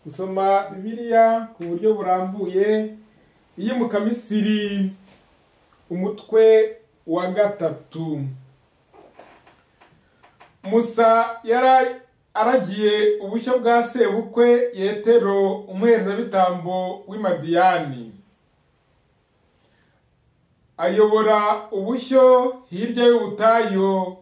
gusoma bibiliya ku buryo burambuye iyi mukamisiri umutwe wa gatatu musa yari aragiye ubushyo bwa sebukwe yetero umuherezabitambo w'imadiyani ayobora ubushyo hirya y'ubutayu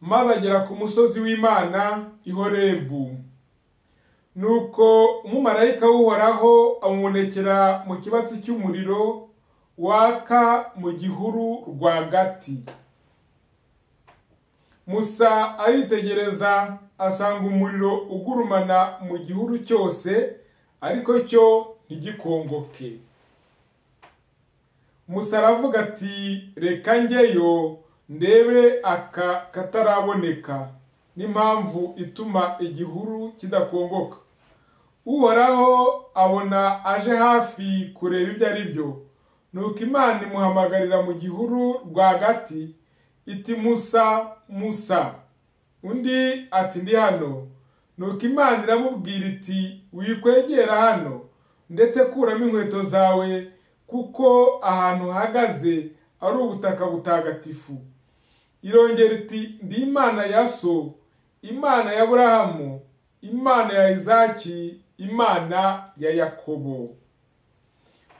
maze agera ku musozi w'imana ihorebu nuko umumarayika w'uhoraho amubonekera mu kibatsi cy'umuriro waka mu gihuru rwagati musa aritegereza asanga umuriro ugurumana mu gihuru cyose ariko cyo ntigikongoke musa aravuga ati reka njyeyo ndebe aka kataraboneka n'impamvu ituma igihuru kidakongoka uhoraho abona aje hafi kureba ibyo ari byo nuko imana imuhamagarira mu gihuru rwagati iti musa musa undi ati ndi hano nuko imana iramubwira iti wikwegera hano ndetse kuramo inkweto zawe kuko ahantu uhagaze ari ubutaka butagatifu irongera iti ndi imana ya so imana ya burahamu imana ya izaki imana ya yakobo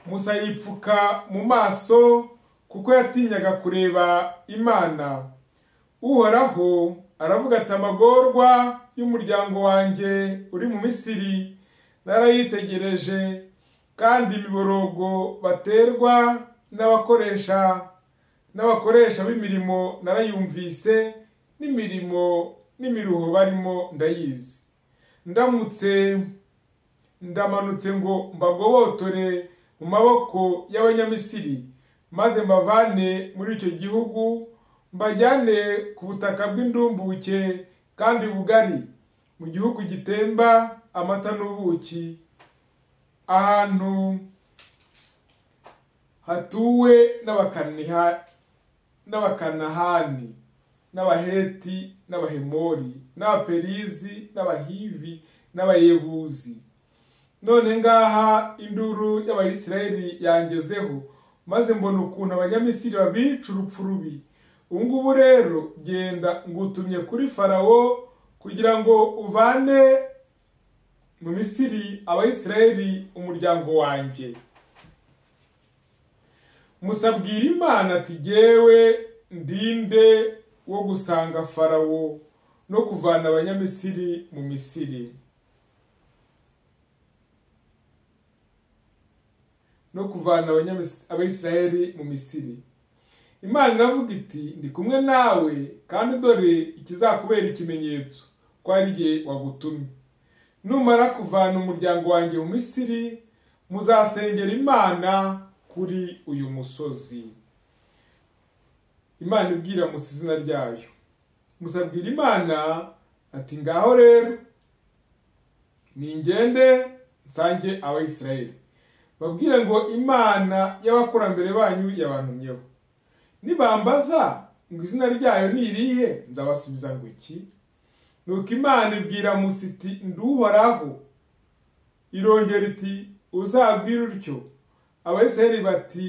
musa yipfuka mu maso kuko yatinyaga kureba imana uhoraho aravuga ati amagorwa y'umuryango wanjye uri mu misiri narayitegereje kandi imiborogo baterwa n'abakoresha n'abakoresha b'imirimo narayumvise n'imirimo n'imiruho barimo ndayizi ndamutse ndamanutse ngo mbagobotore mu maboko y'abanyamisiri maze mbavane muri icyo gihugu mbajyane ku butaka bw'indumbuke kandi bugari mu gihugu gitemba amata n'ubuki ahantu hatuwe n'abakanahani n'abaheti n'abahemori n'abaperizi n'abahivi n'abayebuzi none ngaha induru y'abayisirayeli yangezeho maze mbona ukuntu abanyamisiri babica urupfu rubi ubu ngubu rero genda ngutumye kuri farawo kugira ngo uvane mu misiri abayisirayeli umuryango wanjye musabwira imana ati gewe ndinde wo gusanga farawo no kuvana abanyamisiri mu misiri no kuvana abayisirayeli mu misiri imana iravuga iti ndi kumwe nawe kandi dore ikizakubera ikimenyetso ko ari igihe wagutumye numara kuvana umuryango wanjye mu misiri muzasengera imana kuri uyu musozi imana ibwira musa izina ryayo musabwira imana ati ngaho rero ningende nsange abayisirayeli babwire ngo imana y'abakurambere banyu yabantumyeho nibambaza ngo izina ryayo ni irihe nzabasubiza ngo iki nuko imana ibwira musiti nduhoraho irongera iti uzabwire utyo abayisirayeli bati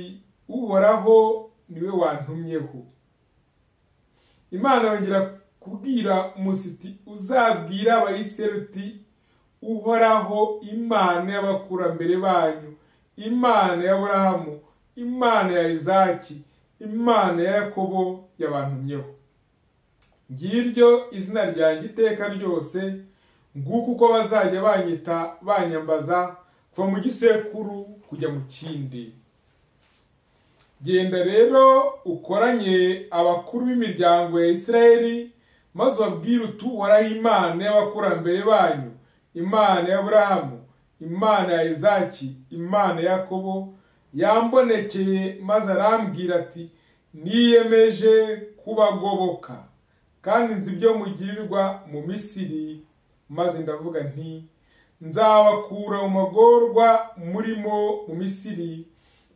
uhoraho niwe wantumyeho imana yongera kubwira musiti uzabwira abayisirayeli uti uhoraho imana y'abakurambere banyu imana y'aburahamu imana ya izaki imana ya yakobo yabantumyeho ngiryo izina ryanjye iteka ryose nguko uko bazajya banyita banyambaza kuva mu gisekuru kujya mu kindi genda rero ukoranye abakuru b'imiryango ya isirayeli maze ubabwire utuhoraho imana y'abakurambere banyu imana y'aburahamu imana ya izaki imana ya yakobo yambonekeye maze arambwira ati niyemeje kubagoboka kandi nzi ibyo mugirirwa mu misiri maze ndavuga nti nzabakura mu magorwa murimo mu misiri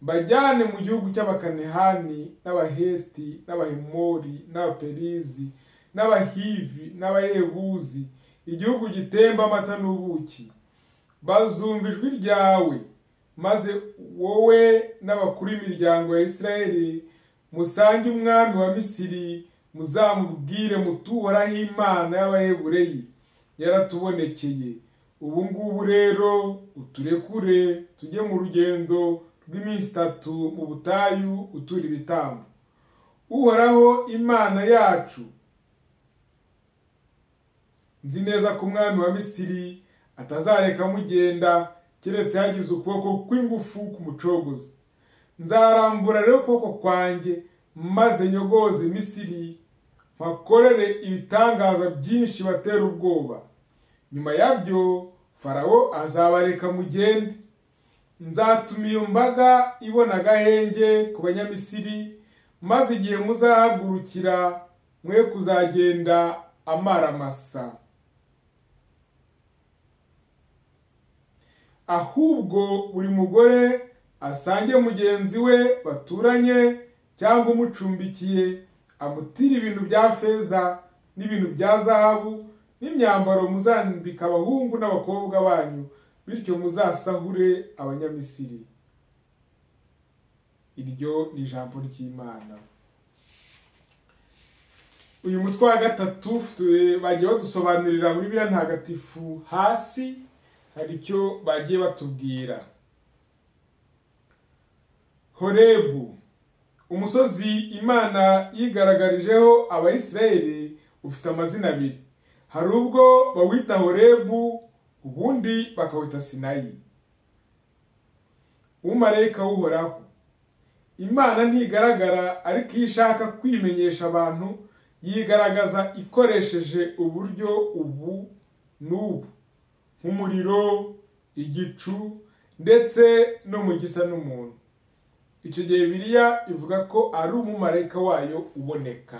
bajyane mu gihugu cy'abakanehani n'abaheti n'abahemori n'abaperizi n'abahivi n'abayebuzi igihugu gitemba amata n'ubuki bazumva ijwi ryawe maze wowe n'abakuru b'imiryango ya israheli musange umwami wa misiri muzamubwire mutuhoraho imana y'abahebureyi yaratubonekeye ubu ngubu rero uturekure tujye mu rugendo rw'iminsi itatu mu butayu utura ibitambo uhoraho imana yacu nzi neza ko umwami wa misiri atazareka mugenda keretse yagize ukuboko kw'ingufu ku mucogozi nzarambura rero ukuboko kwanjye maze nyogoze misiri mpakorere ibitangaza byinshi batera ubwoba nyuma yabyo farawo azabareka mugende nzatuma iyo mbaga ibona agahenge ku banyamisiri maze igihe muzahagurukira mwe kuzagenda amaramasa ahubwo buri mugore asange mugenzi we baturanye cyangwa umucumbikiye amutire ibintu bya feza n'ibintu bya zahabu n'imyambaro muzambika abahungu n'abakobwa banyu bityo muzasahure abanyamisiri iryo ni ijambo ry'imana uyu mutwe wa gatatu bagiye badusobanurira muri biriya ntagatifu hasi hari icyo bagiye batubwira horebu umusozi imana yigaragarijeho abayisirayeli ufite amazina abiri hari ubwo bawita horebu ubundi bakawita sinayi w'umumarayika w'uhoraho imana ntigaragara ariko iyo ishaka kwimenyesha abantu yigaragaza ikoresheje uburyo ubu n'ubu nk'umuriro igicu ndetse no mu gisa n'umuntu icyo gihe biriya ivuga ko ari umumarayika wayo uboneka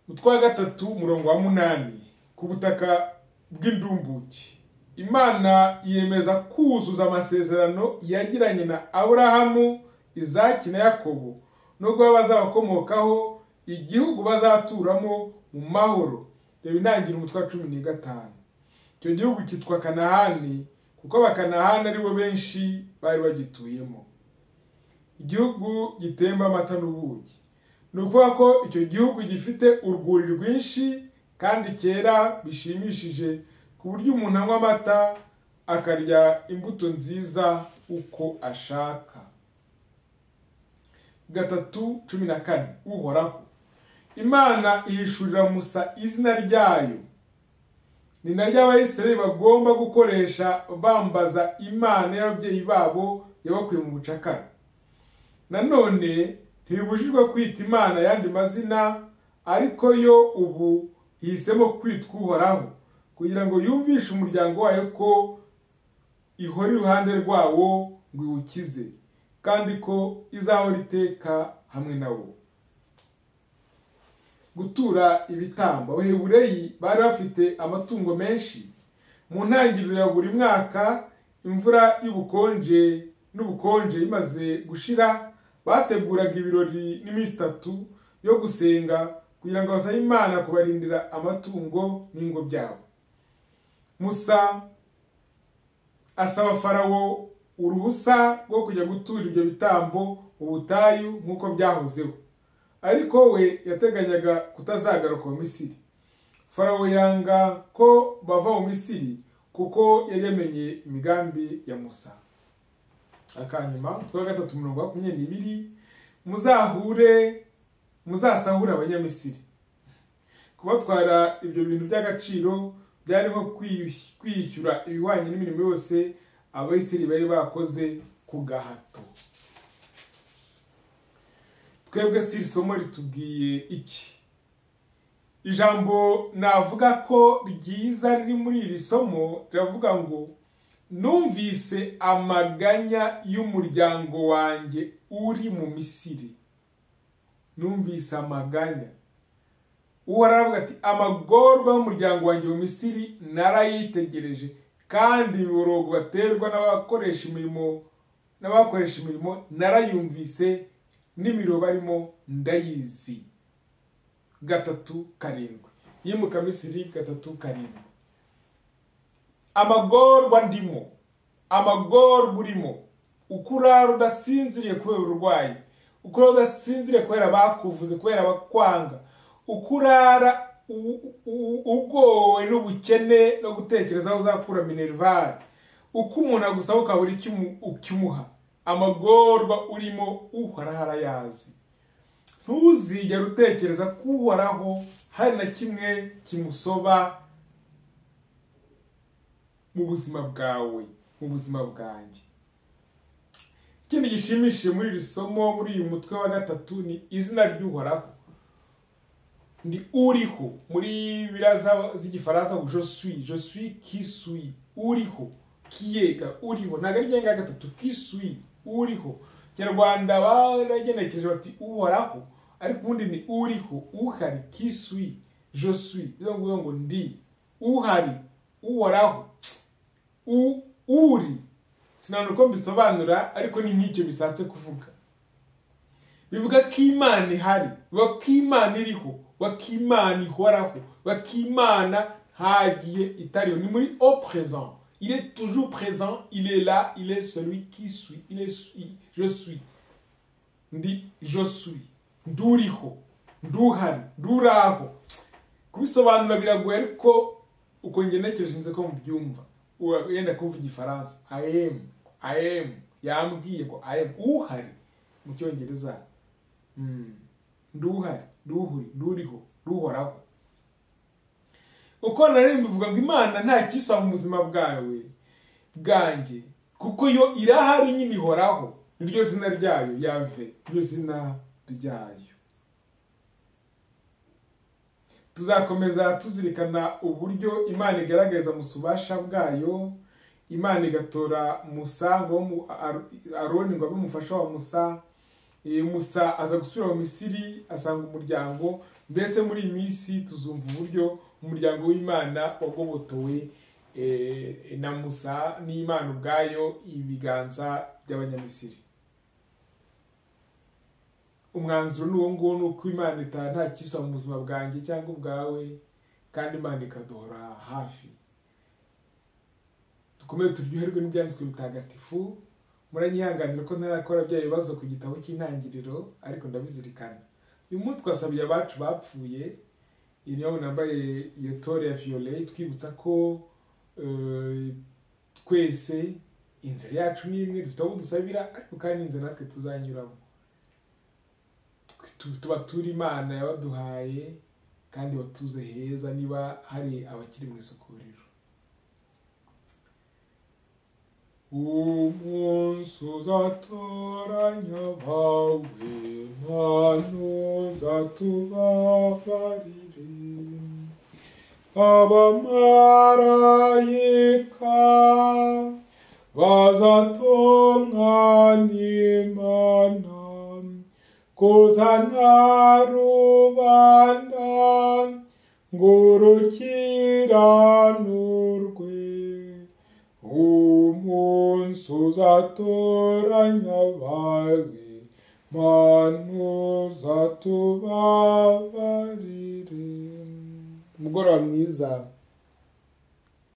utwa gatatu umurongo wa munani ku butaka bw'indumbuki imana yemeza kuzuza amasezerano yagiranye na aburahamu izaki na yakobo no guha bazabakomokaho igihugu bazaturamo mu mahoro reba intangira umutwe wa cumi n'gatanu icyo gihugu cyitwa kanahani kuko abakanahani aribo benshi bari bagituyemo igihugu gitemba amata n'ubugi ni ukuvuga ko icyo gihugu gifite urwuri rwinshi kandi cyera bishimishije ku buryo umuntu anywa amata akarya imbuto nziza uko ashaka gatatu cumi na kane uhoraho imana ihishurira musa izina ryayo ni naryo abayisirayeli bagomba gukoresha bambaza imana y'ababyeyi babo yabakuye mu bucakara nanone ntibibujijwe kwita imana ayandi mazina ariko yo ubu ihisemo kwitwa uhoraho kugira ngo yumvishe umuryango wayo ko ihora iruhande rwawo ngo iwukize kandi ko izahora iteka hamwe na wo gutura ibitambo abahebureyi bari bafite amatungo menshi mu ntangiriro ya buri mwaka imvura y'ubukonje n'ubukonje imaze gushira bateguraga ibirori n'iminsi itatu yo gusenga kugira ngo basabe imana kubarindira amatungo n'ingo byabo musa asaba farawo uruhusa rwo kujya gutura ibyo bitambo mu butayu nk'uko byahozeho ariko we yateganyaga kutazagaruka mu misiri farawo yanga ko bava mu misiri kuko yari yamenye imigambi ya musa akanyuma twa gatatu mirongo makumyabiri n'ibiri muzahure muzasahure abanyamisiri kubatwara ibyo bintu by'agaciro byari nko kwishyura ibihwanye n'imirimo yose abayisiri bari bakoze ku gahato twebwe si isomo ritubwiye iki ijambo navuga ko ryiza riri muri iri somo riravuga ngo numvise amaganya y'umuryango wanjye uri mu misiri numvise amaganya uwo aravuga ati amagorwa y'umuryango wanjye mu misiri narayitegereje kandi imiborogo baterwa n'abakoresha imirimo n'abakoresha imirimo narayumvise n'imiro barimo ndayizi gatatu karindwi yimuka misiri gatatu karindwi amagorwa ndimo amagorwa urimo ukurara udasinziriye kubera uburwayi ukurara udasinziriye kubera abakuvuze kubera abakwanga ukurara ugowe n'ubukene no gutekereza aho uzakura minerivare uko umuntu agusaba ukabura icyo ukimuha amagorwa urimo uhoraho arayazi ntuzigere utekereza ko uhoraho hari na kimwe kimusoba mu buzima bwawe mu buzima bwanjye ikindi gishimishije muri iri somo muri uyu mutwe wa gatatu ni izina ry'uhoraho ni uriho muri biraza z'igifaransa ngo josui josui kisui uriho kiyega uriho ntabwo ari ryenge gatatu kisui uriho kinyarwanda baragenekereje bati uhoraho ariko ubundi ni uriho uhari kisui josui bivuga ngo ngo ndi uhari uhoraho uri sinabona uko mbisobanura ariko ni nk'icyo bishatse kuvuga bivuga ko imana ihari bivuga ko imana iriho bivuga ko imana ihoraho bivuga ko imana ntagiye itariho ni muri o prezan ile toujours prezan ile la ile celui qui suit ile je suis ndi je suis nduriho nduhari nduraho kubisobanura biragoye ariko uko ngenekereje nzi ko mubyumva wenda kuvuga igifaransa ayemu ayemu yambwiye ko ayemu uhari mu cyongereza nduhari nduhuri nduriho nduhoraho uko nari mbivuga ngo imana nta kisaba mu buzima bwawe bwanjye kuko yo irahari nyine ihoraho niryo zina ryayo yave niryo zina ryayo tuzakomeza tuzirikana uburyo imana igaragaza ububasha bwayo imana igatora musa ngo aroni ngo abe umufasha wa musa musa aza gusubira mu misiri asanga umuryango mbese muri iyi minsi tuzumva uburyo umuryango w'imana wagobotowe na musa n'imana ubwayo ibiganza by'abanyamisiri umwanzuro ni uwo nguwo ni uko imana itanga nta kisa mu buzima bwanjye cyangwa ubwawe kandi imana ikaduhora hafi dukomeye turyoherwe n'ibyanditswe bitagatifu muranyihanganira ko ntarakora bya bibazo ku gitabo cy'intangiriro ariko ndabizirikana uyu munsi twasabiye abacu bapfuye iyi niyo nambaye iyo tore ya viyole twibutsa ko twese inzira yacu ni imwe dufite aho dusabira ariko kandi inzira natwe tuzanyuramo tuba turi imana yabaduhaye kandi batuze heza niba hari abakiri mu isukuriro umunsi uzatoranya abawe abantu uzatubabarire abamarayika bazatungana imana kuzana rubanda ngo urukiranurwe umunsi uzatoranya abawe manu uzatubabarire umugoroba mwiza